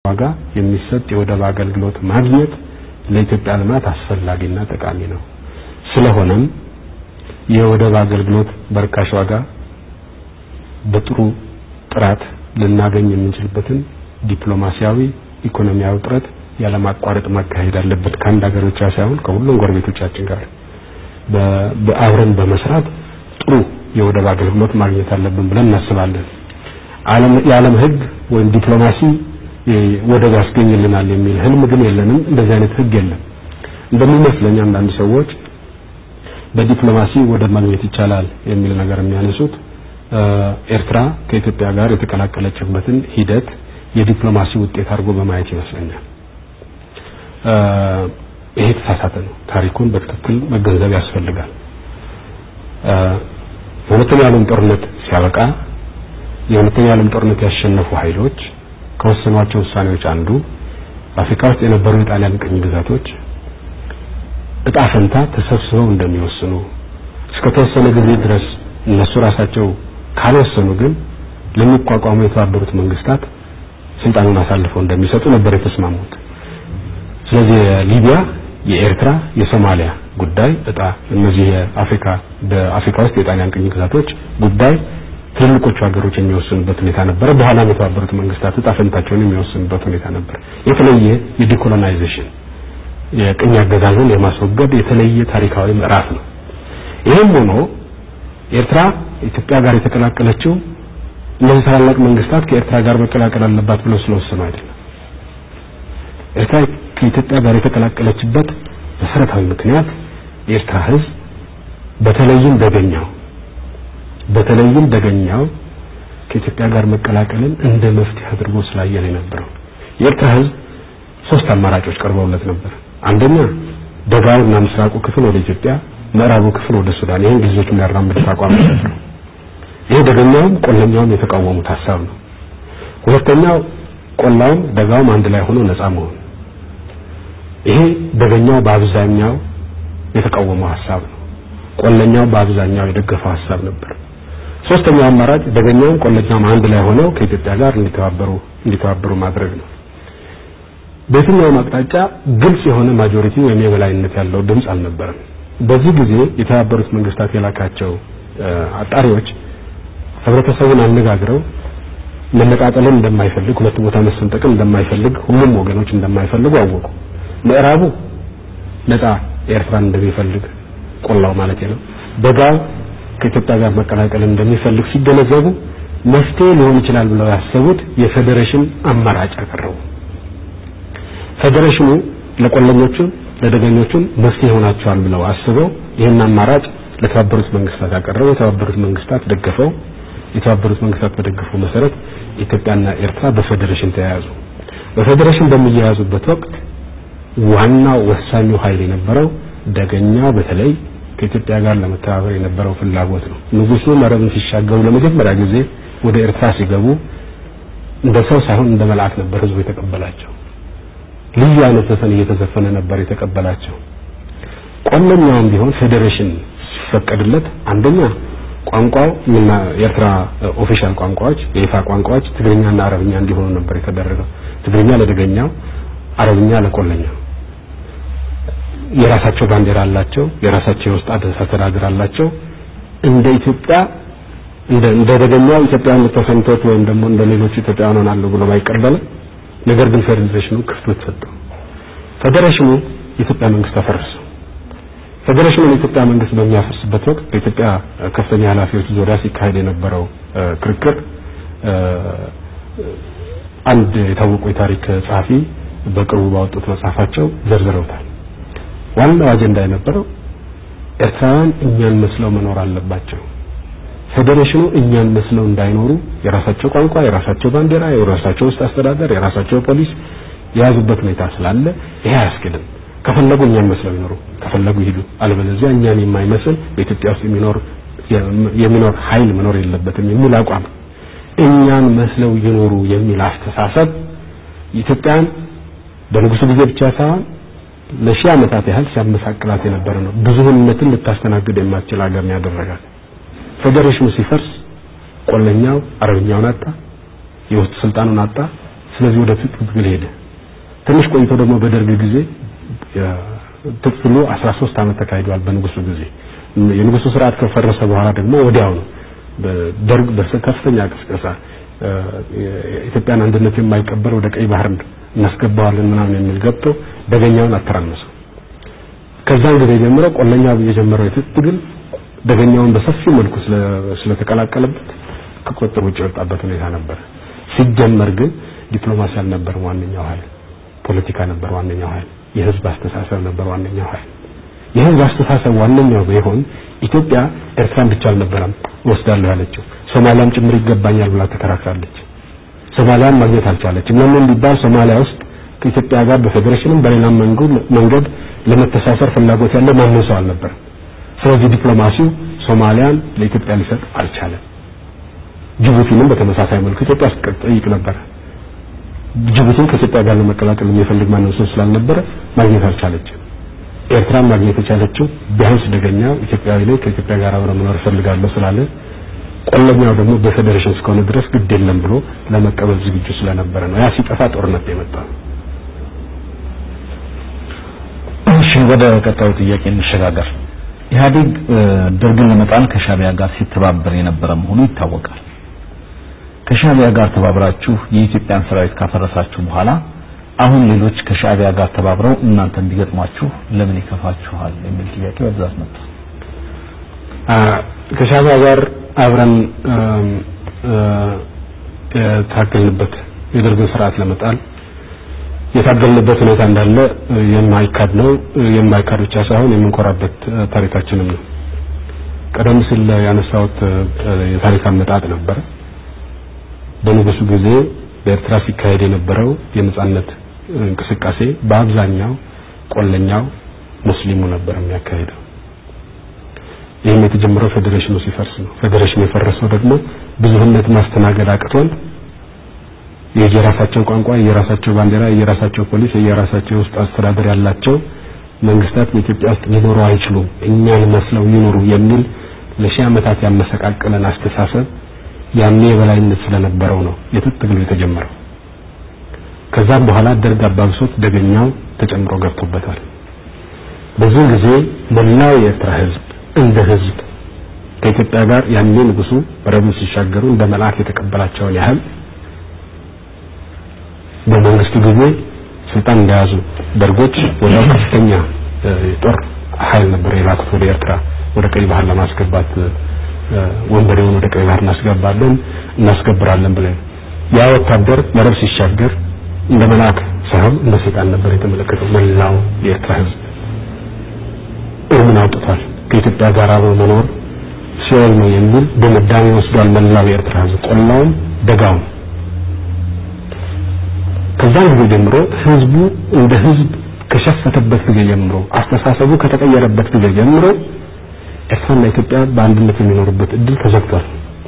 ዋጋ የሚሰጥ የወደብ አገልግሎት ማግኘት ለኢትዮጵያ ልማት አስፈላጊና ጠቃሚ ነው። ስለሆነም የወደብ አገልግሎት በርካሽ ዋጋ በጥሩ ጥራት ልናገኝ የምንችልበትን ዲፕሎማሲያዊ፣ ኢኮኖሚያዊ ጥረት ያለማቋረጥ ማካሄድ አለበት። ከአንድ ሀገር ብቻ ሳይሆን ከሁሉም ጎረቤቶቻችን ጋር በአብረን በመስራት ጥሩ የወደብ አገልግሎት ማግኘት አለብን ብለን እናስባለን። የዓለም ሕግ ወይም ዲፕሎማሲ ወደብ ያስገኝልናል የሚል ህልም ግን የለንም። እንደዚህ አይነት ሕግ የለም። እንደሚመስለኝ አንዳንድ ሰዎች በዲፕሎማሲ ወደብ ማግኘት ይቻላል የሚል ነገር የሚያነሱት ኤርትራ ከኢትዮጵያ ጋር የተቀላቀለችበትን ሂደት የዲፕሎማሲ ውጤት አድርጎ በማየት ይመስለኛል። ይሄ የተሳሳተ ነው። ታሪኩን በትክክል መገንዘብ ያስፈልጋል። የሁለተኛው ዓለም ጦርነት ሲያበቃ የሁለተኛው ዓለም ጦርነት ያሸነፉ ኃይሎች ከወሰኗቸው ውሳኔዎች አንዱ በአፍሪካ ውስጥ የነበሩ የጣሊያን ቅኝ ግዛቶች እጣ ፈንታ ተሰብስበው እንደሚወስኑ እስከ ተወሰነ ጊዜ ድረስ እነሱ ራሳቸው ካልወሰኑ ግን ለሚቋቋሙ የተባበሩት መንግስታት ስልጣኑን አሳልፈው እንደሚሰጡ ነበር የተስማሙት። ስለዚህ የሊቢያ፣ የኤርትራ፣ የሶማሊያ ጉዳይ እጣ እነዚህ የአፍሪካ በአፍሪካ ውስጥ የጣሊያን ቅኝ ግዛቶች ጉዳይ ትልልቆቹ ሀገሮች የሚወስኑበት ሁኔታ ነበረ። በኋላም የተባበሩት መንግስታት እጣ ፈንታቸውን የሚወስኑበት ሁኔታ ነበር። የተለየ የዲኮሎናይዜሽን የቅኝ አገዛዝን የማስወገድ የተለየ ታሪካዊ ምዕራፍ ነው። ይህም ሆኖ ኤርትራ ኢትዮጵያ ጋር የተቀላቀለችው እነዚህ ታላላቅ መንግስታት ከኤርትራ ጋር መቀላቀል አለባት ብለው ስለወሰኑ አይደለም። ኤርትራ ከኢትዮጵያ ጋር የተቀላቀለችበት መሰረታዊ ምክንያት የኤርትራ ሕዝብ በተለይም ደገኛው በተለይም ደገኛው ከኢትዮጵያ ጋር መቀላቀልን እንደ መፍትሄ አድርጎ ስላየ ነው የነበረው። የኤርትራ ሕዝብ ሶስት አማራጮች ቀርበውለት ነበር። አንደኛ ደጋውና ምስራቁ ክፍል ወደ ኢትዮጵያ፣ ምዕራቡ ክፍል ወደ ሱዳን። ይሄን እንግሊዞች የሚያራምዱት አቋም ነበር። ይሄ ደገኛውም ቆለኛውም የተቃወሙት ሀሳብ ነው። ሁለተኛው ቆላውም ደጋውም አንድ ላይ ሆኖ ነፃ መሆን። ይሄ ደገኛው በአብዛኛው የተቃወመው ሀሳብ ነው። ቆለኛው በአብዛኛው የደገፈው ሀሳብ ነበር። ሶስተኛው አማራጭ ደገኛውም ቆለኛውም አንድ ላይ ሆነው ከኢትዮጵያ ጋር እንዲተባበሩ እንዲተባበሩ ማድረግ ነው። በየትኛውም አቅጣጫ ግልጽ የሆነ ማጆሪቲ ወይም የበላይነት ያለው ድምፅ አልነበረም። በዚህ ጊዜ የተባበሩት መንግስታት የላካቸው አጣሪዎች ህብረተሰቡን አነጋግረው መነጣጠልን እንደማይፈልግ፣ ሁለት ቦታ መሰንጠቅን እንደማይፈልግ፣ ሁሉም ወገኖች እንደማይፈልጉ አወቁ። ምዕራቡ ነፃ ኤርትራን እንደሚፈልግ ቆላው ማለት ነው። ደጋው ከኢትዮጵያ ጋር መቀላቀል እንደሚፈልግ ሲገነዘቡ መፍትሄ ሊሆን ይችላል ብለው ያሰቡት የፌዴሬሽን አማራጭ አቀረቡ። ፌዴሬሽኑ ለቆለኞቹም ለደገኞቹም መፍትሄ ይሆናቸዋል ብለው አስበው ይህን አማራጭ ለተባበሩት መንግስታት ያቀረበው የተባበሩት መንግስታት ደገፈው። የተባበሩት መንግስታት በደገፈው መሰረት ኢትዮጵያና ኤርትራ በፌዴሬሽን ተያያዙ። በፌዴሬሽን በሚያያዙበት ወቅት ዋናው ወሳኙ ኃይል የነበረው ደገኛው በተለይ ከኢትዮጵያ ጋር ለመተባበር የነበረው ፍላጎት ነው። ንጉሱ መረብን ሲሻገሩ ለመጀመሪያ ጊዜ ወደ ኤርትራ ሲገቡ እንደ ሰው ሳይሆን እንደ መልአክ ነበር ህዝቡ የተቀበላቸው። ልዩ አይነት ዘፈን እየተዘፈነ ነበር የተቀበላቸው። ቆለኛውም ቢሆን ፌዴሬሽን ሲፈቀድለት አንደኛ ቋንቋው እና የኤርትራ ኦፊሻል ቋንቋዎች የይፋ ቋንቋዎች ትግርኛና አረብኛ እንዲሆኑ ነበር የተደረገው። ትግርኛ ለደገኛው፣ አረብኛ ለቆለኛው። የራሳቸው ባንዲራ አላቸው። የራሳቸው የውስጥ አስተዳደር አላቸው። እንደ ኢትዮጵያ እንደ እንደ ደገኛው ኢትዮጵያን ተሰምቶት ወይም ደግሞ እንደ ሌሎች ኢትዮጵያውያን ሆናለሁ ብሎ ባይቀበልም ነገር ግን ፌዴሬሽኑ ክፍተት ሰጠው። ፌዴሬሽኑ የኢትዮጵያ መንግስት አፈረሰው። ፌዴሬሽኑ የኢትዮጵያ መንግስት በሚያፈርስበት ወቅት በኢትዮጵያ ከፍተኛ ኃላፊዎች ዙሪያ ሲካሄድ የነበረው ክርክር አንድ የታወቁ የታሪክ ጸሐፊ በቅርቡ ባወጡት መጽሐፋቸው ዘርዝረውታል። ዋናው አጀንዳ የነበረው ኤርትራውያን እኛን መስለው መኖር አለባቸው። ፌዴሬሽኑ እኛን መስለው እንዳይኖሩ የራሳቸው ቋንቋ፣ የራሳቸው ባንዲራ፣ የራሳቸው ውስጥ አስተዳደር፣ የራሳቸው ፖሊስ የያዙበት ሁኔታ ስላለ ይሄ አያስኬድም። ከፈለጉ እኛን መስለው ይኖሩ፣ ከፈለጉ ይሄዱ። አለበለዚያ እኛን የማይመስል በኢትዮጵያ ውስጥ የሚኖር የሚኖር ኃይል መኖር የለበትም የሚል አቋም እኛን መስለው ይኖሩ የሚል አስተሳሰብ ኢትዮጵያን በንጉሱ ጊዜ ብቻ ሳይሆን ለሺህ ዓመታት ያህል ሲያመሳቅላት የነበረ ነው። ብዙህነትን ልታስተናግድ የማትችል ሀገር ነው ያደረጋት። ፌዴሬሽኑ ሲፈርስ ቆለኛው አረብኛውን አጣ፣ የውስጥ ስልጣኑን አጣ፣ ስለዚህ ወደ ትጥቅ ትግል ሄደ። ትንሽ ቆይቶ ደግሞ በደርግ ጊዜ ትጥቅ ትግሉ 13 ዓመት ተካሂዷል። በንጉሱ ጊዜ የንጉሱ ስርዓት ከፈረሰ በኋላ ደግሞ ወዲያው ነው ደርግ በከፍተኛ ቅስቀሳ የኢትዮጵያን አንድነት የማይቀበል ወደ ቀይ ባህር እናስገባዋለን ምናምን የሚል ገብቶ ደገኛውን አተራመሰው። ከዛን ጊዜ ጀምሮ ቆለኛ የጀመረው የትጥቅ ትግል ደገኛውን በሰፊው መልኩ ስለተቀላቀለበት ከቁጥጥር ውጭ የወጣበት ሁኔታ ነበር። ሲጀመር ግን ዲፕሎማሲ አልነበረም ዋነኛው ኃይል፣ ፖለቲካ ነበር ዋነኛው ኃይል፣ የህዝብ አስተሳሰብ ነበር ዋነኛው ኃይል። የህዝብ አስተሳሰብ ዋነኛው ቢሆን ኢትዮጵያ ኤርትራን ብቻ አልነበረም ወስዳለሁ ያለችው ሶማሊያም ጭምር ይገባኛል ብላ ተከራክራለች። ሶማሊያን ማግኘት አልቻለችም። ለምን ቢባል ሶማሊያ ውስጥ ከኢትዮጵያ ጋር በፌዴሬሽንም በሌላም መንገድ ለመተሳሰር ፍላጎት ያለው ማንም ሰው አልነበረም። ስለዚህ ዲፕሎማሲው ሶማሊያን ለኢትዮጵያ ሊሰጥ አልቻለም። ጅቡቲንም በተመሳሳይ መልኩ ኢትዮጵያ ስትጠይቅ ነበር። ጅቡቲን ከኢትዮጵያ ጋር ለመቀላቀል የሚፈልግ ማንም ሰው ስላልነበረ ማግኘት አልቻለችም። ኤርትራን ማግኘት የቻለችው ቢያንስ ደገኛው ኢትዮጵያዊ ላይ ከኢትዮጵያ ጋር አብረ መኖር እፈልጋለሁ ስላለ ቆለኛው ደግሞ በፌዴሬሽን እስከሆነ ድረስ ግድ የለም ብሎ ለመቀበል ዝግጁ ስለነበረ ነው። ያ ሲጠፋ ጦርነት የመጣው። እሺ፣ ወደ ቀጣዩ ጥያቄ እንሸጋገር። ኢህአዴግ ደርግን ለመጣል ከሻቢያ ጋር ሲተባበር የነበረ መሆኑ ይታወቃል። ከሻቢያ ጋር ተባብራችሁ የኢትዮጵያን ሰራዊት ካፈረሳችሁ በኋላ አሁን ሌሎች ከሻቢያ ጋር ተባብረው እናንተ እንዲገጥሟችሁ ለምን ይከፋችኋል የሚል ጥያቄ በብዛት መጣ። ከሻቢያ ጋር አብረን የታገልንበት የደርግን ስርዓት ለመጣል የታገልንበት ሁኔታ እንዳለ የማይካድ ነው። የማይካድ ብቻ ሳይሆን የምንኮራበት ታሪካችንም ነው። ቀደም ሲል ያነሳሁት የታሪክ አመጣጥ ነበረ። በንጉሱ ጊዜ በኤርትራ ሲካሄድ የነበረው የነጻነት እንቅስቃሴ በአብዛኛው ቆለኛው ሙስሊሙ ነበር የሚያካሄደው። ይህም የተጀመረው ፌዴሬሽኑ ሲፈርስ ነው። ፌዴሬሽኑ የፈረሰው ደግሞ ብዙህነት ማስተናገድ አቅቶን የየራሳቸው ቋንቋ፣ የየራሳቸው ባንዲራ፣ የየራሳቸው ፖሊስ፣ የየራሳቸው ውስጥ አስተዳደር ያላቸው መንግስታት በኢትዮጵያ ውስጥ ሊኖሩ አይችሉም፣ እኛን መስለው ይኖሩ የሚል ለሺህ ዓመታት ያመሰቃቀለን አስተሳሰብ ያኔ የበላይነት ስለነበረው ነው የትጥቅ ትግሉ የተጀመረው። ከዛም በኋላ ደርግ አባብሶት ደገኛው ተጨምሮ ገብቶበታል። በዚህ ጊዜ መላው የኤርትራ ህዝብ እንደ ህዝብ ከኢትዮጵያ ጋር ያኔ ንጉሱ ወረቡን ሲሻገሩ እንደ መልአክ የተቀበላቸውን ያህል በመንግስቱ ጊዜ ስልጣን እንደያዙ ደርጎች ወዲያው ከፍተኛ የጦር ኃይል ነበር የላኩት ወደ ኤርትራ ወደ ቀይ ባህር ለማስገባት ወንበዴውን ወደ ቀይ ባህር እናስገባለን እናስገብራለን ብለን ያ ወታደር መረብ ሲሻገር እንደ መልአክ ሳይሆን እንደ ሰይጣን ነበር የተመለከተው መላው የኤርትራ ህዝብ እርምን አውጥቷል። ከኢትዮጵያ ጋር አብሮ መኖር ሲኦል ነው የሚል ድምዳሜ ወስዷል። መላው የኤርትራ ህዝብ ቆላውም ደጋውም። ከዛን ጊዜ ጀምሮ ህዝቡ እንደ ህዝብ ከሸፈተበት ጊዜ ጀምሮ አስተሳሰቡ ከተቀየረበት ጊዜ ጀምሮ ኤርትራና ኢትዮጵያ በአንድነት የሚኖሩበት እድል ተዘግቷል።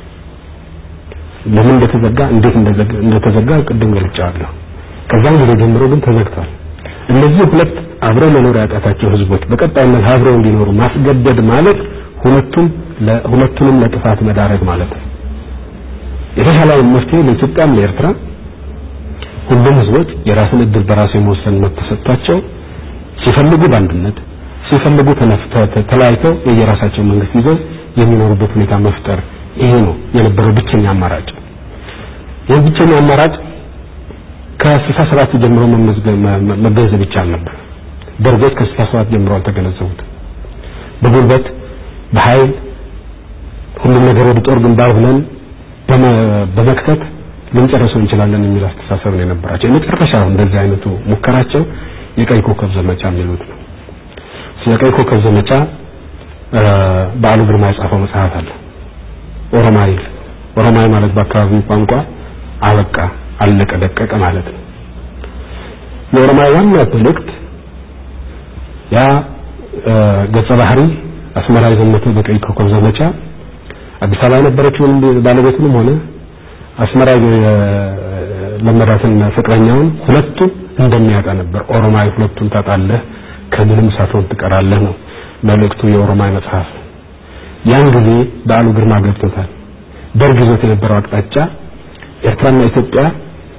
ለምን እንደተዘጋ እንዴት እንደተዘጋ ቅድም ገልጫለሁ። ከዛን ጊዜ ጀምሮ ግን ተዘግቷል። እነዚህ ሁለት አብረው መኖር ያቃታቸው ህዝቦች በቀጣይነት አብረው እንዲኖሩ ማስገደድ ማለት ሁለቱም ሁለቱንም ለጥፋት መዳረግ ማለት ነው። የተሻለው መፍትሄ ለኢትዮጵያም ለኤርትራ ሁሉም ህዝቦች የራስን እድል በራሱ የመወሰን መብት ተሰጥቷቸው ሲፈልጉ በአንድነት ሲፈልጉ ተለያይተው የየራሳቸው መንግስት ይዘው የሚኖሩበት ሁኔታ መፍጠር ይሄ ነው የነበረው ብቸኛ አማራጭ። ይህ ብቸኛ አማራጭ ከስልሳ ሰባት ጀምሮ መገንዘብ ይቻል ነበር። ደርጎች ከስልሳ ሰባት ጀምሮ አልተገነዘቡት። በጉልበት በኃይል ሁሉም ነገር ወደ ጦር ግንባር ብለን በመክተት ልንጨርሰው እንችላለን የሚል አስተሳሰብ ነው የነበራቸው። የመጨረሻው እንደዚህ አይነቱ ሙከራቸው የቀይ ኮከብ ዘመቻ የሚሉት ነው። ስለ ቀይ ኮከብ ዘመቻ በዓሉ ግርማ የጻፈው መጽሐፍ አለ። ኦሮማይ ኦሮማይ ማለት በአካባቢው ቋንቋ አበቃ፣ አለቀ፣ ደቀቀ ማለት ነው። የኦሮማይ ዋና መልእክት ያ ገጸ ባህሪ አስመራ የዘመተው በቀይ ኮከብ ዘመቻ አዲስ አበባ የነበረችውን ባለቤቱንም ሆነ አስመራ ለመዳትን ፍቅረኛውን ሁለቱም እንደሚያጣ ነበር። ኦሮማይ ሁለቱን ታጣለህ፣ ከምንም ሳትሆን ትቀራለህ ነው መልእክቱ የኦሮማይ መጽሐፍ። ያን ጊዜ በዓሉ ግርማ ገብቶታል። ደርግ ይዞት የነበረው አቅጣጫ ኤርትራና ኢትዮጵያ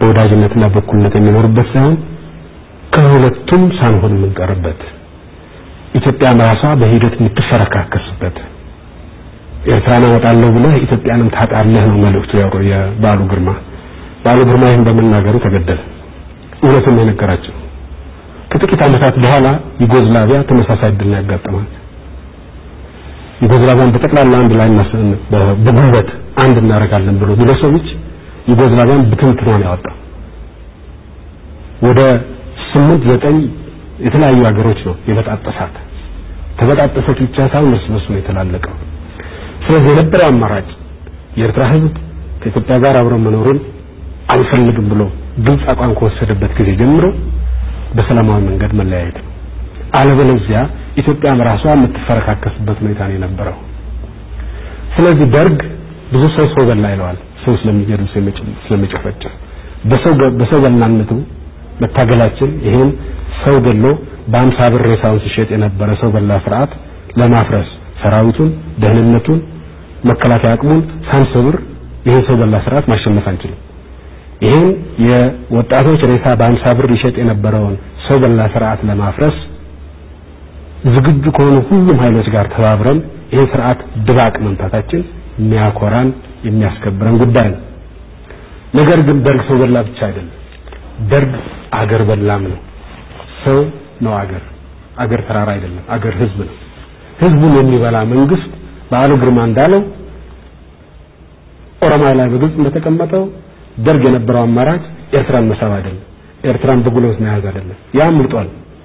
በወዳጅነትና በእኩልነት የሚኖርበት ሳይሆን ከሁለቱም ሳንሆን የምንቀርበት ኢትዮጵያም ራሷ በሂደት የምትፈረካከስበት ኤርትራን አወጣለሁ ብለህ ኢትዮጵያንም ታጣለህ ነው መልእክቱ የበዓሉ ግርማ። በዓሉ ግርማ ይህን በመናገሩ ተገደለ። እውነቱን ነው የነገራቸው። ከጥቂት ዓመታት በኋላ ዩጎዝላቪያ ተመሳሳይ ዕድል ያጋጠማት። ዩጎዝላቪያን በጠቅላላ አንድ ላይ በጉልበት አንድ እናደርጋለን ብሎ ሚሎሴቪች ዩጎዝላቪያን ብትንትኗን ያወጣው ወደ ስምንት ዘጠኝ የተለያዩ ሀገሮች ነው የበጣጠሳት። ተበጣጠሰች ብቻ ሳይሆን እርስ በርሱ ነው የተላለቀው። ስለዚህ የነበረው አማራጭ የኤርትራ ሕዝብ ከኢትዮጵያ ጋር አብሮ መኖሩን አልፈልግም ብሎ ግልጽ አቋም ከወሰደበት ጊዜ ጀምሮ በሰላማዊ መንገድ መለያየት ነው። አለበለዚያ ኢትዮጵያም ራሷ የምትፈረካከስበት ሁኔታ ነው የነበረው። ስለዚህ ደርግ ብዙ ሰው ሰው በላ ይለዋል። ሰው ስለሚገድል ስለሚጨፈጭፍ በሰው በሰው በላነቱ መታገላችን ይሄን ሰው ገሎ በአምሳ ብር ሬሳውን ሲሸጥ የነበረ ሰው በላ ስርዓት ለማፍረስ ሰራዊቱን፣ ደህንነቱን፣ መከላከያ አቅሙን ሳንሰብር ይሄን ሰው በላ ስርዓት ማሸነፍ አንችልም። ይሄን የወጣቶች ሬሳ በአምሳ ብር ይሸጥ የነበረውን ሰው በላ ስርዓት ለማፍረስ ዝግጁ ከሆኑ ሁሉም ኃይሎች ጋር ተባብረን ይሄን ስርዓት ድባቅ መምታታችን የሚያኮራን የሚያስከብረን ጉዳይ ነው። ነገር ግን ደርግ ሰው በላ ብቻ አይደለም። ደርግ አገር በላም ነው። ሰው ነው አገር። አገር ተራራ አይደለም። አገር ህዝብ ነው። ህዝቡን የሚበላ መንግስት በዓሉ ግርማ እንዳለው ኦሮሚያ ላይ በግልጽ እንደተቀመጠው ደርግ የነበረው አማራጭ ኤርትራን መሳብ አይደለም። ኤርትራን በጉልበት መያዝ አይደለም። ያ ምርጧል።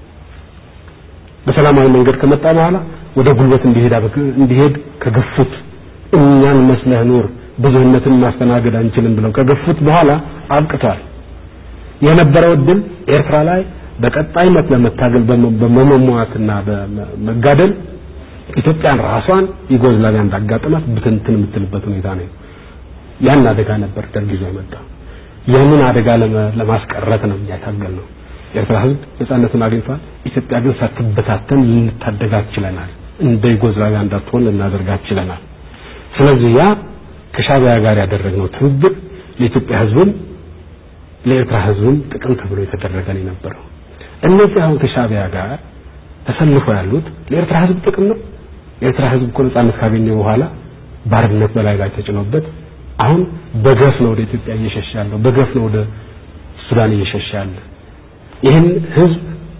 በሰላማዊ መንገድ ከመጣ በኋላ ወደ ጉልበት እንዲሄድ እንዲሄድ ከገፉት እኛን መስለህ ኑር ብዙህነትን ማስተናገድ አንችልም ብለው ከገፉት በኋላ አብቅቷል። የነበረው እድል ኤርትራ ላይ በቀጣይነት ለመታገል በመሟሟትና በመጋደል ኢትዮጵያን ራሷን ዩጎዝላቪያ እንዳጋጠማት ብትንትን የምትልበት ሁኔታ ነው። ያን አደጋ ነበር ደርግ ይዞ የመጣው። ያንን አደጋ ለማስቀረት ነው እያታገል ነው። የኤርትራ ህዝብ ነጻነቱን አግኝቷል። ኢትዮጵያ ግን ሳትበታተን ልንታደጋት ችለናል። እንደ ዩጎዝላቪያ እንዳትሆን ልናደርጋት ችለናል። ስለዚህ ያ ከሻቢያ ጋር ያደረግነው ትብብር ለኢትዮጵያ ህዝብም ለኤርትራ ህዝብም ጥቅም ተብሎ የተደረገ ነው የነበረው። እነዚህ አሁን ከሻቢያ ጋር ተሰልፎ ያሉት ለኤርትራ ህዝብ ጥቅም ነው። የኤርትራ ህዝብ እኮ ነጻነት ካገኘ በኋላ ባርነት በላይ ላይ ተጭኖበት አሁን በገፍ ነው ወደ ኢትዮጵያ እየሸሸ ያለው፣ በገፍ ነው ወደ ሱዳን እየሸሸ ያለ። ይህን ህዝብ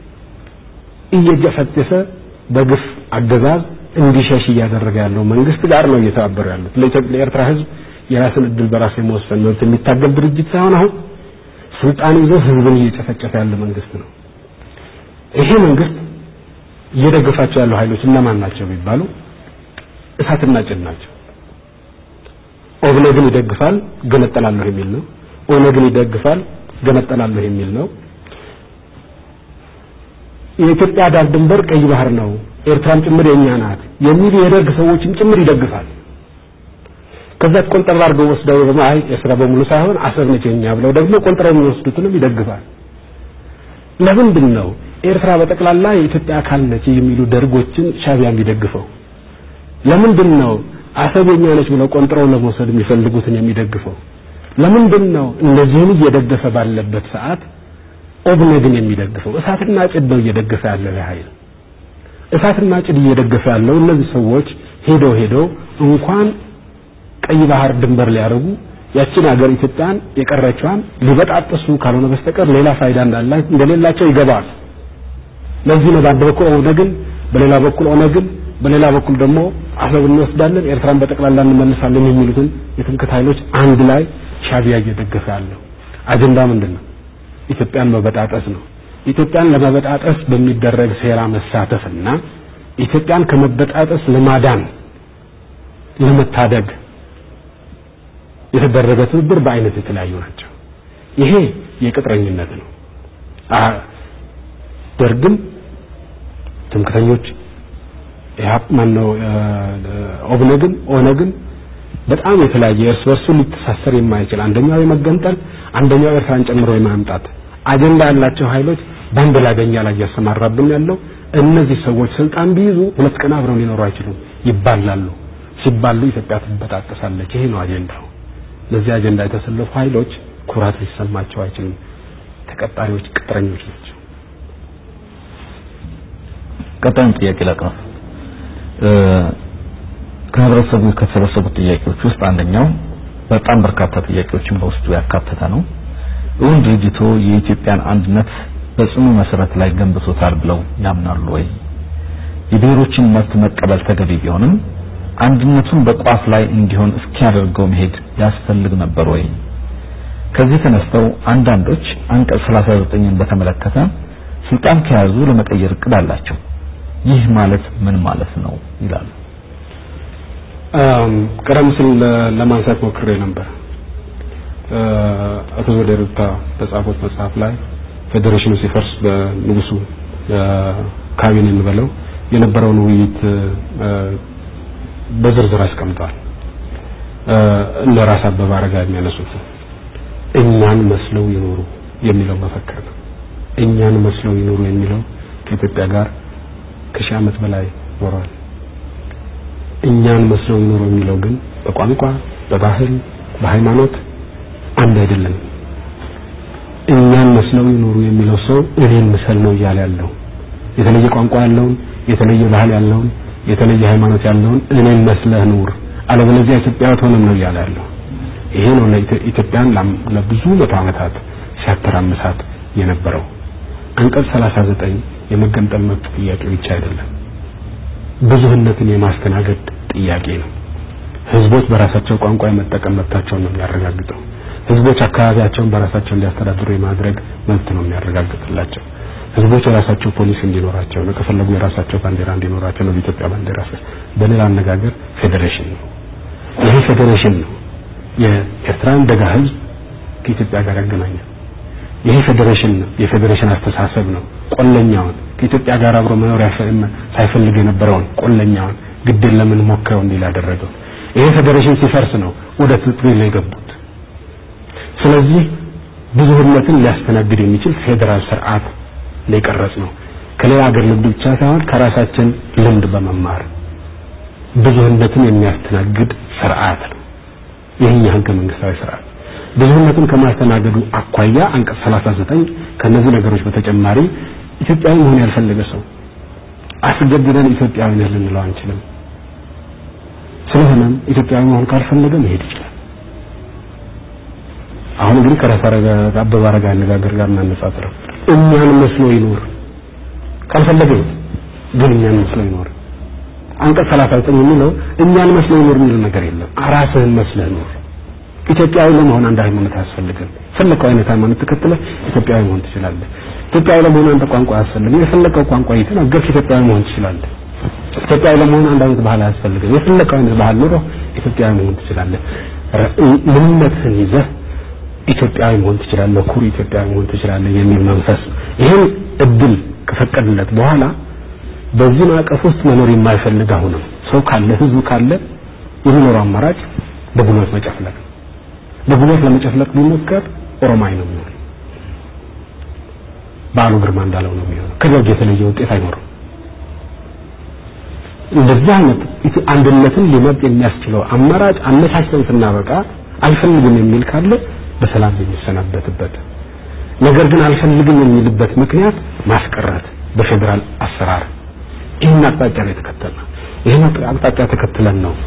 እየገፈጠሰ በግፍ አገዛዝ እንዲሸሽ እያደረገ ያለው መንግስት ጋር ነው እየተባበሩ ያሉት። ለኤርትራ ህዝብ የራስን እድል በራስ የመወሰን መብት የሚታገል ድርጅት ሳይሆን አሁን ስልጣን ይዞ ህዝብን እየጨፈጨፈ ያለ መንግስት ነው። ይሄ መንግስት እየደገፋቸው ያሉ ኃይሎች እነማን ናቸው ቢባሉ እሳትና ጭድ ናቸው። ኦብነግን ይደግፋል፣ ገነጠላለሁ የሚል ነው። ኦነግን ይደግፋል፣ ገነጠላለሁ የሚል ነው። የኢትዮጵያ ዳር ድንበር ቀይ ባህር ነው፣ ኤርትራም ጭምር የኛ ናት የሚሉ የደርግ ሰዎችን ጭምር ይደግፋል። ከዛ ቆንጠር አድርገው ወስደው ደግሞ አይ ኤርትራ በሙሉ ሳይሆን አሰብ ነች የኛ ብለው ደግሞ ቆንጥረው የሚወስዱትንም ይደግፋል። ለምንድን ነው ኤርትራ በጠቅላላ የኢትዮጵያ አካል ነች የሚሉ ደርጎችን ሻቢያ የሚደግፈው? ለምንድን ነው አሰብ የኛ ነች ብለው ቆንጥረው ለመውሰድ የሚፈልጉትን የሚደግፈው? ለምንድን ነው እነዚህን እየደገፈ ባለበት ሰዓት ኦብነግን የሚደግፈው? እሳትና ጭድ ነው እየደገፈ ያለው ኃይል። እሳትና ጭድ እየደገፈ ያለው እነዚህ ሰዎች ሄደው ሄደው እንኳን ቀይ ባህር ድንበር ሊያደርጉ ያችን ሀገር ኢትዮጵያን የቀረችዋን ሊበጣጥሱ ካልሆነ በስተቀር ሌላ ፋይዳ እንዳላቸው እንደሌላቸው ይገባል። ለዚህ ነው በአንድ በኩል ኦነግን፣ በሌላ በኩል ኦነግን፣ በሌላ በኩል ደግሞ አሰብ እንወስዳለን፣ ኤርትራን በጠቅላላ እንመልሳለን የሚሉትን የትምክህት ኃይሎች አንድ ላይ ሻቢያ እየደገፈ ያለው አጀንዳ ምንድን ነው? ኢትዮጵያን መበጣጠስ ነው። ኢትዮጵያን ለመበጣጠስ በሚደረግ ሴራ መሳተፍና ኢትዮጵያን ከመበጣጠስ ለማዳን ለመታደግ የተደረገ ትብብር በአይነት የተለያዩ ናቸው። ይሄ የቅጥረኝነት ነው። ደርግም ትምክተኞች ኢህአፕ ማነው ኦብነግን ኦነግን በጣም የተለያየ እርስ በርሱ ሊተሳሰር የማይችል አንደኛው የመገንጠል አንደኛው ኤርትራን ጨምሮ የማምጣት አጀንዳ ያላቸው ኃይሎች በአንድ ላይ በእኛ ላይ እያሰማራብን ያለው እነዚህ ሰዎች ስልጣን ቢይዙ ሁለት ቀን አብረው ሊኖሩ አይችሉም፣ ይባላሉ። ሲባሉ ኢትዮጵያ ትበጣጠሳለች። ይሄ ነው አጀንዳው። ለዚህ አጀንዳ የተሰለፉ ኃይሎች ኩራት ሊሰማቸው አይችልም። ተቀጣሪዎች ቅጥረኞች ናቸው። ቀጣዩን ጥያቄ ላቅርብ። ከህብረተሰቡ ከተሰበሰቡት ጥያቄዎች ውስጥ አንደኛው በጣም በርካታ ጥያቄዎችን በውስጡ ያካተተ ነው። እውን ድርጅቶ የኢትዮጵያን አንድነት በጽኑ መሰረት ላይ ገንብቶታል ብለው ያምናሉ ወይ? የብሔሮችን መብት መቀበል ተገቢ ቢሆንም አንድነቱን በቋፍ ላይ እንዲሆን እስኪያደርገው መሄድ ያስፈልግ ነበር ወይ? ከዚህ ተነስተው አንዳንዶች አንቀጽ 39ን በተመለከተ ስልጣን ከያዙ ለመቀየር እቅድ አላቸው። ይህ ማለት ምን ማለት ነው ይላሉ። ቀደም ሲል ለማንሳት ሞክሬ ነበር። አቶ ዘውዴ ረታ በጻፉት መጽሐፍ ላይ ፌዴሬሽኑ ሲፈርስ በንጉሱ ካቢኔ እንበለው የነበረውን ውይይት በዝርዝር አስቀምጠዋል። እነ ራስ አበበ አረጋ የሚያነሱት እኛን መስለው ይኖሩ የሚለው መፈክር ነው። እኛን መስለው ይኖሩ የሚለው ከኢትዮጵያ ጋር ከሺህ ዓመት በላይ ኖረዋል። እኛን መስለው ይኖሩ የሚለው ግን በቋንቋ፣ በባህል፣ በሃይማኖት አንድ አይደለም። እኛን መስለው ይኖሩ የሚለው ሰው እኔን ምሰል ነው እያለ ያለው የተለየ ቋንቋ ያለውን የተለየ ባህል ያለውን የተለየ ሃይማኖት ያለውን እኔን መስለህ ኑር፣ አለበለዚያ ኢትዮጵያ አትሆንም ነው እያለ ያለው። ይሄ ነው ለኢትዮጵያን ለብዙ መቶ ዓመታት ሲያተራምሳት የነበረው። አንቀጽ 39 የመገንጠል መብት ጥያቄ ብቻ አይደለም፣ ብዙህነትን የማስተናገድ ጥያቄ ነው። ህዝቦች በራሳቸው ቋንቋ የመጠቀም መብታቸውን ነው የሚያረጋግጠው። ህዝቦች አካባቢያቸውን በራሳቸው እንዲያስተዳድሩ የማድረግ መብት ነው የሚያረጋግጥላቸው። ህዝቦች የራሳቸው ፖሊስ እንዲኖራቸው ነው፣ ከፈለጉ የራሳቸው ባንዲራ እንዲኖራቸው ነው። በኢትዮጵያ ባንዲራ ስር በሌላ አነጋገር ፌዴሬሽን ነው። ይሄ ፌዴሬሽን ነው የኤርትራን ደጋ ህዝብ ከኢትዮጵያ ጋር ያገናኛል። ይሄ ፌዴሬሽን ነው፣ የፌዴሬሽን አስተሳሰብ ነው። ቆለኛውን ከኢትዮጵያ ጋር አብሮ መኖር ሳይፈልግ የነበረውን ቆለኛውን ግድን ለምን ሞክረው እንዲል ያደረገው ይሄ ፌዴሬሽን ሲፈርስ ነው ወደ ትግል የገቡት። ስለዚህ ብዙህነትን ሊያስተናግድ የሚችል ፌዴራል ስርዓት ላይ ቀረጽ ነው። ከሌላ ሀገር ልምድ ብቻ ሳይሆን ከራሳችን ልምድ በመማር ብዙህነትን የሚያስተናግድ ስርዓት ነው። ይህኛ ህገ መንግስታዊ ስርዓት ብዙህነትን ከማስተናገዱ አኳያ አንቀጽ 39 ከነዚህ ነገሮች በተጨማሪ ኢትዮጵያዊ መሆን ያልፈለገ ሰው አስገድደን ኢትዮጵያዊ ነህ ልንለው አንችልም። ስለሆነም ኢትዮጵያዊ መሆን ካልፈለገ መሄድ ይችላል። አሁን እንግዲህ ከራስ አበበ አረጋ አነጋገር ጋር እናነጻጽረው። እኛን መስሎ ይኖር ካልፈለገ ግን እኛን መስሎ ይኖር። አንቀጽ 39 የሚለው እኛን መስሎ ይኖር የሚል ነገር የለም። ራስህን መስለህ ኖር። ኢትዮጵያዊ ለመሆን አንድ ሃይማኖት አያስፈልግም። ፈለከው አይነት ሃይማኖት ተከትለህ ኢትዮጵያዊ መሆን ትችላለህ። ኢትዮጵያዊ ለመሆን አንድ ቋንቋ አያስፈልግም። የፈለከው ቋንቋ እየተናገርክ ኢትዮጵያዊ መሆን ትችላለህ። ኢትዮጵያዊ ለመሆን አንድ አይነት ባህል አያስፈልግም። የፈለከው አይነት ባህል ኖሮ ኢትዮጵያዊ መሆን ትችላለህ። ምንነትህን ይዘህ ኢትዮጵያዊ መሆን ትችላለህ፣ ኩሩ ኢትዮጵያዊ መሆን ትችላለህ የሚል መንፈስ ይህን እድል ከፈቀድለት በኋላ በዚህ ማዕቀፍ ውስጥ መኖር የማይፈልግ አሁንም ሰው ካለ ህዝቡ ካለ የሚኖረው አማራጭ በጉልበት መጨፍለቅ ነው። በጉልበት ለመጨፍለቅ ቢሞከር ኦሮማይ ነው የሚሆነው። በዓሉ ግርማ እንዳለው ነው የሚሆነው። ከደርግ የተለየ ውጤት አይኖርም። እንደዚህ አይነት አንድነትን ሊመጥ የሚያስችለው አማራጭ አመቻችተን ስናበቃ አልፈልግም የሚል ካለ በሰላም የሚሰናበትበት ነገር ግን አልፈልግም የሚልበት ምክንያት ማስቀረት በፌዴራል አሰራር ይህን አቅጣጫ ነው የተከተልነው። ይህን አቅጣጫ ተከትለን ነው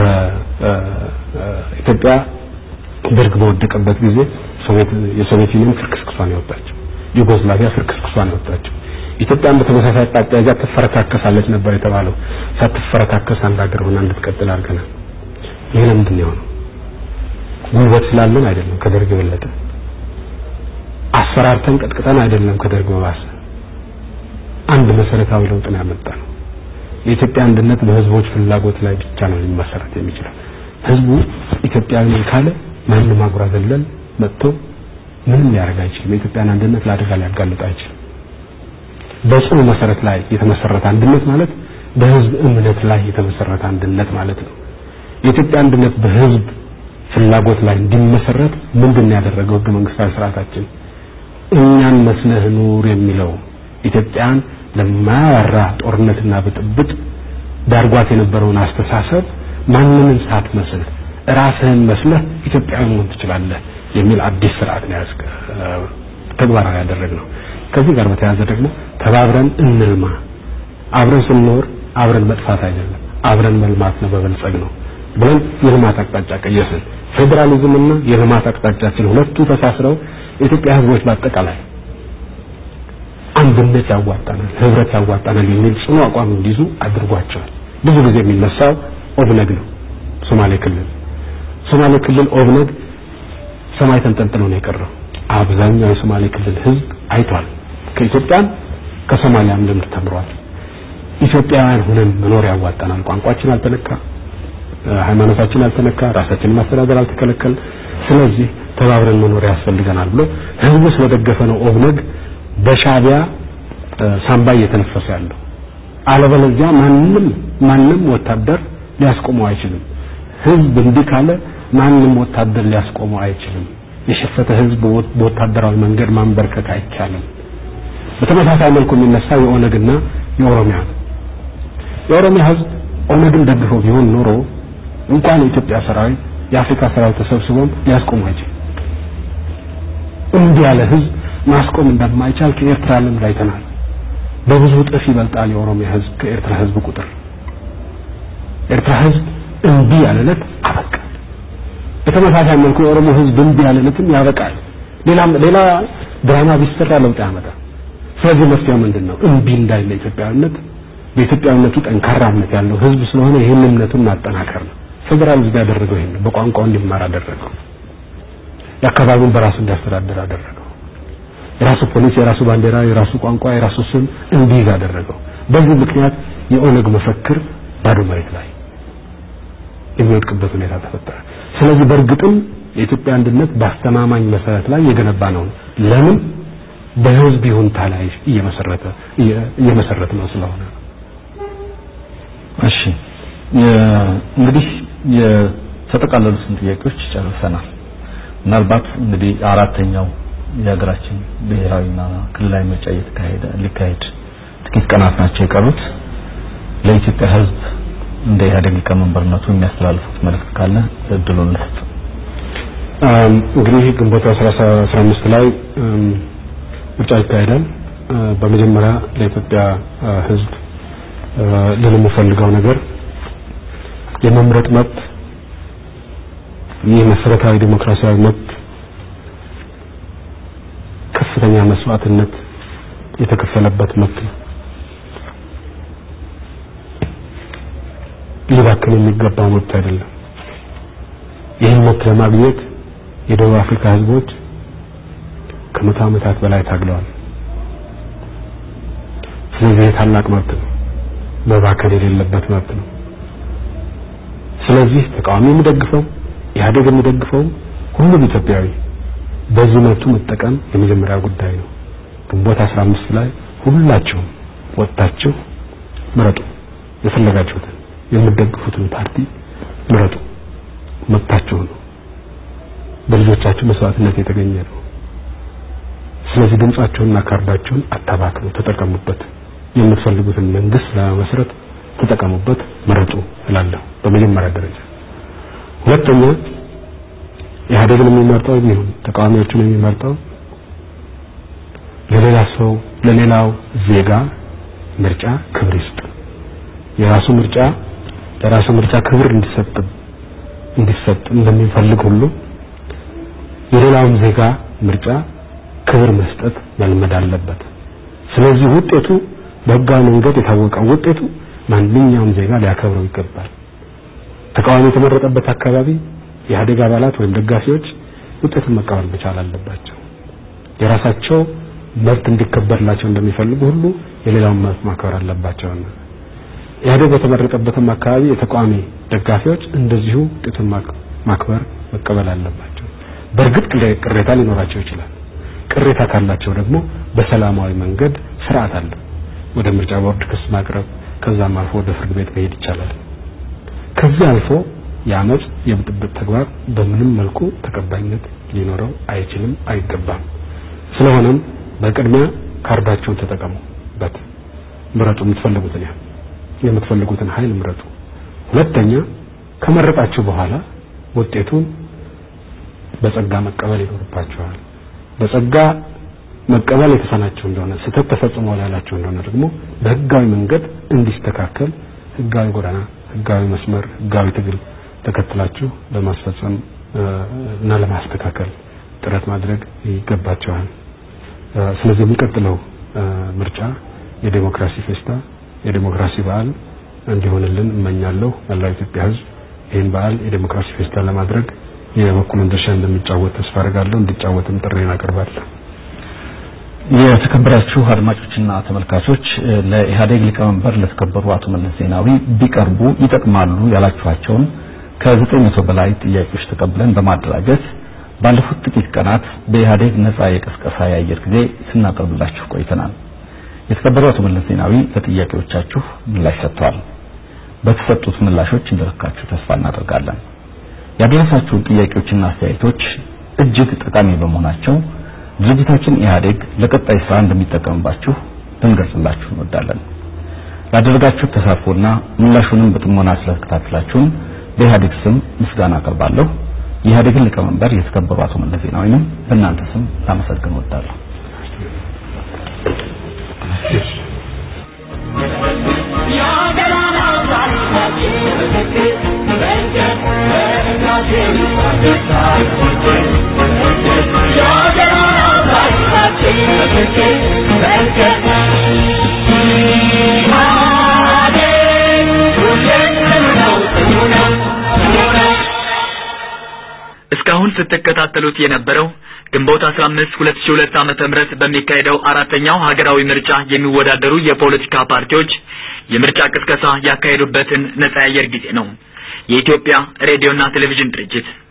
በኢትዮጵያ ደርግ በወደቀበት ጊዜ የሶቪየት ዩኒየን ፍርክስክሷን ያወጣቸው፣ ዩጎስላቪያ ፍርክስክሷን ያወጣቸው። ኢትዮጵያን በተመሳሳይ አቅጣጫ ይዛ ትፈረካከሳለች ነበር የተባለው። ሳትፈረካከስ አንድ ሀገር ሆና እንድትቀጥል አድርገናል። ይህ ለምንድን ነው የሆነው? ጉልበት ስላለን አይደለም፣ ከደርግ የበለጠ አስፈራርተን ቀጥቅጠን አይደለም፣ ከደርግ በባሰ አንድ መሰረታዊ ለውጥ ነው ያመጣ ነው። የኢትዮጵያ አንድነት በህዝቦች ፍላጎት ላይ ብቻ ነው ሊመሰረት የሚችለው። ህዝቡ ኢትዮጵያዊ ነኝ ካለ ማንም አጉራ ዘለል መጥቶ ምንም ሊያደርግ አይችልም። የኢትዮጵያን አንድነት ለአደጋ ሊያጋልጥ አይችልም። በጽኑ መሰረት ላይ የተመሰረተ አንድነት ማለት በህዝብ እምነት ላይ የተመሰረተ አንድነት ማለት ነው። የኢትዮጵያ አንድነት በህዝብ ፍላጎት ላይ እንዲመሰረት ምንድን ነው ያደረገው ህገ መንግስታዊ ስርዓታችን? እኛን መስለህ ኑር የሚለው ኢትዮጵያን ለማያባራ ጦርነትና ብጥብጥ ዳርጓት የነበረውን አስተሳሰብ ማንንም ሳትመስል ራስህን መስለህ ኢትዮጵያዊ መሆን ትችላለህ የሚል አዲስ ስርዓት ነው ያስከ ተግባራዊ ያደረግነው። ከዚህ ጋር በተያያዘ ደግሞ ተባብረን እንልማ፣ አብረን ስንኖር አብረን መጥፋት አይደለም፣ አብረን መልማት ነው፣ በበልጸግ ነው ብለን የልማት አቅጣጫ ቀየስን። ፌዴራሊዝምና የልማት አቅጣጫችን ሁለቱ ተሳስረው የኢትዮጵያ ህዝቦች በአጠቃላይ አንድነት ያዋጣናል፣ ህብረት ያዋጣናል የሚል ጽኑ አቋም እንዲይዙ አድርጓቸዋል። ብዙ ጊዜ የሚነሳው ኦብነግ ነው። ሶማሌ ክልል ሶማሌ ክልል ኦብነግ ሰማይ ተንጠልጥሎ ነው የቀረው። አብዛኛው የሶማሌ ክልል ህዝብ አይቷል። ከኢትዮጵያም ከሶማሊያም ልምድ ተምሯል። ኢትዮጵያውያን ሆነን መኖር ያዋጣናል። ቋንቋችን አልተነካ፣ ሃይማኖታችን አልተነካ፣ ራሳችንን ማስተዳደር አልተከለከል። ስለዚህ ተባብረን መኖር ያስፈልገናል ብሎ ህዝቡ ስለደገፈ ነው ኦብነግ በሻቢያ ሳምባ እየተነፈሰ ያለው። አለበለዚያ ማንም ማንም ወታደር ሊያስቆመው አይችልም። ህዝብ እንዲህ ካለ ማንም ወታደር ሊያስቆመው አይችልም። የሸፈተ ህዝብ በወታደራዊ መንገድ ማንበርከክ አይቻልም። በተመሳሳይ መልኩ የሚነሳ የኦነግና የኦሮሚያ የኦሮሚያ ህዝብ ኦነግን ደግፎ ቢሆን ኖሮ እንኳን የኢትዮጵያ ሰራዊት የአፍሪካ ሰራዊት ተሰብስቦም ሊያስቆመው አይችልም። እንዲህ ያለ ህዝብ ማስቆም እንደማይቻል ከኤርትራ ልምድ አይተናል። በብዙ እጥፍ ይበልጣል የኦሮሚያ ህዝብ ከኤርትራ ህዝብ ቁጥር። ኤርትራ ህዝብ እምቢ ያለለት አበቃ። በተመሳሳይ መልኩ የኦሮሞ ህዝብ እምቢ ያለለትም ያበቃል። ሌላ ሌላ ድራማ ቢሰራ ለውጥ ያመጣል። ስለዚህ መፍትሄው ምንድን ነው? እምቢ እንዳይለ ኢትዮጵያዊነት በኢትዮጵያዊነቱ ጠንካራ እምነት ያለው ህዝብ ስለሆነ ይህን እምነቱን ማጠናከር ነው። ፌዴራል ህዝብ ያደረገው ይሄን በቋንቋው እንዲማር አደረገው። የአካባቢውን በራሱ እንዲያስተዳድር አደረገው። የራሱ ፖሊስ፣ የራሱ ባንዲራ፣ የራሱ ቋንቋ፣ የራሱ ስም እንዲይዝ አደረገው። በዚህ ምክንያት የኦነግ መፈክር ባዶ መሬት ላይ የሚወድቅበት ሁኔታ ተፈጠረ። ስለዚህ በእርግጥም የኢትዮጵያ አንድነት በአስተማማኝ መሰረት ላይ የገነባ ነው። ለምን በህዝብ ይሁንታ ላይ እየመሰረተ እየመሰረት ነው ስለሆነ እሺ እንግዲህ የተጠቃለሉትን ጥያቄዎች ጨርሰናል። ምናልባት እንግዲህ አራተኛው የሀገራችን ብሔራዊና ክልላዊ ምርጫ እየተካሄደ ሊካሄድ ጥቂት ቀናት ናቸው የቀሩት። ለኢትዮጵያ ህዝብ እንደ ኢህአዴግ ሊቀመንበርነቱ የሚያስተላልፉት መልእክት ካለ እድሉን ልስጥ። እንግዲህ ግንቦት 15 ላይ ምርጫ ይካሄዳል። በመጀመሪያ ለኢትዮጵያ ህዝብ ልል የምፈልገው ነገር የመምረጥ መብት ይህ መሰረታዊ ዲሞክራሲያዊ መብት ከፍተኛ መስዋዕትነት የተከፈለበት መብት ነው። ሊባክን የሚገባው መብት አይደለም። ይህን መብት ለማግኘት የደቡብ አፍሪካ ህዝቦች ከመቶ ዓመታት በላይ ታግለዋል። ስለዚህ ታላቅ መብት ነው፣ መባከን የሌለበት መብት ነው። ስለዚህ ተቃዋሚ የሚደግፈው ኢህአዴግ የሚደግፈው ሁሉም ኢትዮጵያዊ በዚህ መብቱ መጠቀም የመጀመሪያ ጉዳይ ነው። ግንቦት 15 ላይ ሁላችሁም ወጥታችሁ ምረጡ። የፈለጋችሁትን የምትደግፉትን ፓርቲ ምረጡ። መብታችሁ ነው። በልጆቻችሁ መስዋዕትነት የተገኘ ነው። ስለዚህ ድምጻችሁንና ካርዳችሁን አታባክኑ፣ ተጠቀሙበት። የምትፈልጉትን መንግስት ለመመስረት ተጠቀሙበት፣ ምረጡ እላለሁ በመጀመሪያ ደረጃ። ሁለተኛ ኢህአዴግን የሚመርጠው የሚሆን ተቃዋሚዎቹን የሚመርጠው ለሌላ ሰው ለሌላው ዜጋ ምርጫ ክብር ይስጥ። የራሱ ምርጫ ለራሱ ምርጫ ክብር እንዲሰጥ እንዲሰጥ እንደሚፈልግ ሁሉ የሌላውም ዜጋ ምርጫ ክብር መስጠት መልመድ አለበት። ስለዚህ ውጤቱ በህጋዊ መንገድ የታወቀው ውጤቱ ማንኛውም ዜጋ ሊያከብረው ይገባል። ተቃዋሚ የተመረጠበት አካባቢ የኢህአዴግ አባላት ወይም ደጋፊዎች ውጤቱን መቀበል መቻል አለባቸው። የራሳቸው መብት እንዲከበርላቸው እንደሚፈልጉ ሁሉ የሌላውን መብት ማክበር አለባቸውና ኢህአዴግ በተመረጠበትም አካባቢ የተቃዋሚ ደጋፊዎች እንደዚሁ ውጤቱን ማክበር መቀበል አለባቸው። በእርግጥ ቅሬታ ሊኖራቸው ይችላል። ቅሬታ ካላቸው ደግሞ በሰላማዊ መንገድ ስርዓት አለ። ወደ ምርጫ ቦርድ ክስ ማቅረብ ከዛም አልፎ ወደ ፍርድ ቤት መሄድ ይቻላል። ከዚህ አልፎ የአመፅ የብጥብጥ ተግባር በምንም መልኩ ተቀባይነት ሊኖረው አይችልም፣ አይገባም። ስለሆነም በቅድሚያ ካርዳቸውን ተጠቀሙበት፣ ምረጡ። የምትፈልጉትን ያህል የምትፈልጉትን ኃይል ምረጡ። ሁለተኛ ከመረጣችሁ በኋላ ውጤቱን በጸጋ መቀበል ይኖርባቸዋል። በጸጋ መቀበል የተሳናቸው እንደሆነ ስህተት ተፈጽሟል ያላቸው እንደሆነ ደግሞ በህጋዊ መንገድ እንዲስተካከል ህጋዊ ጎዳና፣ ህጋዊ መስመር፣ ህጋዊ ትግል ተከትላችሁ ለማስፈጸም እና ለማስተካከል ጥረት ማድረግ ይገባቸዋል። ስለዚህ የሚቀጥለው ምርጫ የዴሞክራሲ ፌስታ የዴሞክራሲ በዓል እንዲሆንልን እመኛለሁ። መላው ኢትዮጵያ ህዝብ ይህን በዓል የዴሞክራሲ ፌስታ ለማድረግ የበኩሉን ድርሻ እንደሚጫወት ተስፋ አድርጋለሁ። እንዲጫወትም ጥሬን አቀርባለሁ። የተከበራችሁ አድማጮችና ተመልካቾች ለኢህአዴግ ሊቀመንበር ለተከበሩ አቶ መለስ ዜናዊ ቢቀርቡ ይጠቅማሉ ያላችኋቸውን ከዘጠኝ መቶ በላይ ጥያቄዎች ተቀብለን በማደራጀት ባለፉት ጥቂት ቀናት በኢህአዴግ ነጻ የቀስቀሳ የአየር ጊዜ ስናቀርብላችሁ ቆይተናል። የተከበሩ አቶ መለስ ዜናዊ ለጥያቄዎቻችሁ ምላሽ ሰጥተዋል። በተሰጡት ምላሾች እንደረካችሁ ተስፋ እናደርጋለን። ያደረሳችሁን ጥያቄዎችና አስተያየቶች እጅግ ጠቃሚ በመሆናቸው ድርጅታችን ኢህአዴግ ለቀጣይ ስራ እንደሚጠቀምባችሁ ልንገልጽላችሁ እንወዳለን። ላደረጋችሁ ተሳትፎና ምላሹንም በጥሞና ስለተከታተላችሁን በኢህአዴግ ስም ምስጋና አቀርባለሁ። የኢህአዴግን ሊቀመንበር የተከበሩ አቶ መለስ ዜናዊንም በእናንተ ስም ላመሰግን እወዳለሁ። እስካሁን ስትከታተሉት የነበረው ግንቦት 15 2002 ዓመተ ምህረት በሚካሄደው አራተኛው ሀገራዊ ምርጫ የሚወዳደሩ የፖለቲካ ፓርቲዎች የምርጫ ቅስቀሳ ያካሄዱበትን ነጻ የአየር ጊዜ ነው። የኢትዮጵያ ሬዲዮና ቴሌቪዥን ድርጅት